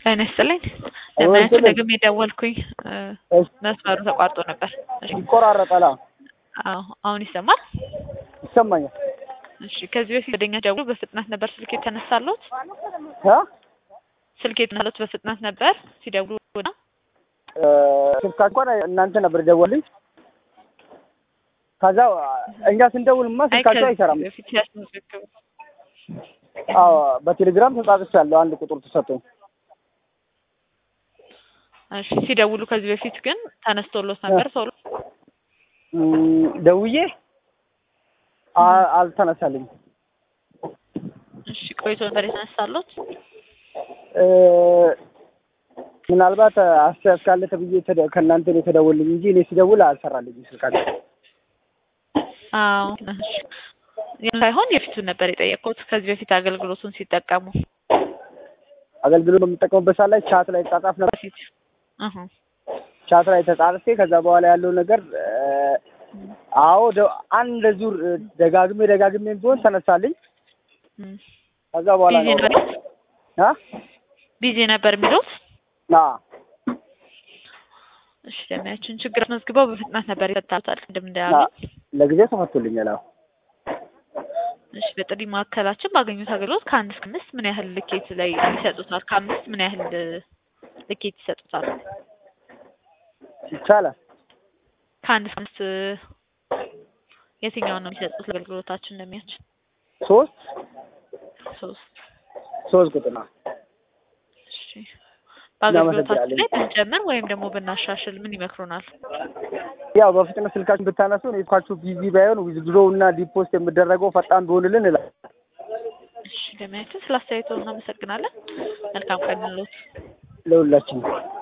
ጤና ይስጥልኝ። ለማያችሁ ደግሜ ደወልኩኝ እሺ፣ መስመሩ ተቋርጦ ነበር። እሺ፣ ይቆራረጣል። አዎ፣ አዎ አሁን ይሰማል? ይሰማኛል። እሺ ከዚህ በፊት ወደኛ ደውሎ በፍጥነት ነበር ስልክ የተነሳሉት? እ ስልክ የተነሳሉት በፍጥነት ነበር ሲደውሉ ወደ እ ስልካ እንኳን እናንተ ነበር ደወልኝ። ከዛ እኛ ስንደውልማ አይ ስልካቸው ከዚህ አይሰራም። በፊት ሲያስመዘግቡ አዎ፣ በቴሌግራም ተጻጽቻለሁ። አንድ ቁጥር ተሰጠኝ። እሺ ሲደውሉ ከዚህ በፊት ግን ተነስቶሎት ነበር ቶሎ? እም፣ ደውዬ አ- አልተነሳልኝም። እሺ ቆይቶ ነበር የተነሳሉት? እ ምናልባት አስተያየት ካለ ተብዬ ተደ- ከእናንተ ነው የተደወልኝ እንጂ እኔ ሲደውል አልሰራልኝም ስልካቸው። አዎ እሺ ያን ሳይሆን የፊቱን ነበር የጠየቅኩት ከዚህ በፊት አገልግሎቱን ሲጠቀሙ አገልግሎት በምጠቀምበት ሰዓት ላይ ቻት ላይ ተጻጻፍ ነበር። በፊት እህ ቻት ላይ ተጻርፌ ከዛ በኋላ ያለው ነገር እ አዎ ደ- አንድ ዙር እ ደጋግሜ ደጋግሜ ቢሆን ተነሳልኝ። እም። ከዛ በኋላ ቢዚ ነው ነበር አ ቢዚ ነበር የሚሉት ና እሺ ለሚያችን ችግር አስመዝግበው በፍጥነት ነበር ይፈታሉታል ቅድም ና እንዳሉ ለጊዜው ተፈቶልኛል። አዎ እሺ በጥሪ ማዕከላችን ባገኙት አገልግሎት ከአንድ እስከ አምስት ምን ያህል ልኬት ላይ ይሰጡታል? ከአምስት ምን ያህል ልኬት ይሰጡታል? ይቻላል። ከአንድ እስከ አምስት የትኛውን ነው የሚሰጡት አገልግሎታችን እንደሚያችን? ሶስት ሶስት ሶስት ቁጥር ነው። እሺ በአገልግሎታችን ላይ እናመሰግናለን። ብንጨምር ወይም ደግሞ ብናሻሽል ምን ይመክሩናል? ያው በፍጥነት ስልካችሁን ብታነሱ ስልካችሁ ቢዚ ባይሆን ዊዝድሮው እና ዲፖስት የሚደረገው ፈጣን ቢሆንልን እላለሁ። እሺ ለሚያችን ስለ አስተያየቶ እናመሰግናለን። መልካም ቀን እንሎት። ለሁላችን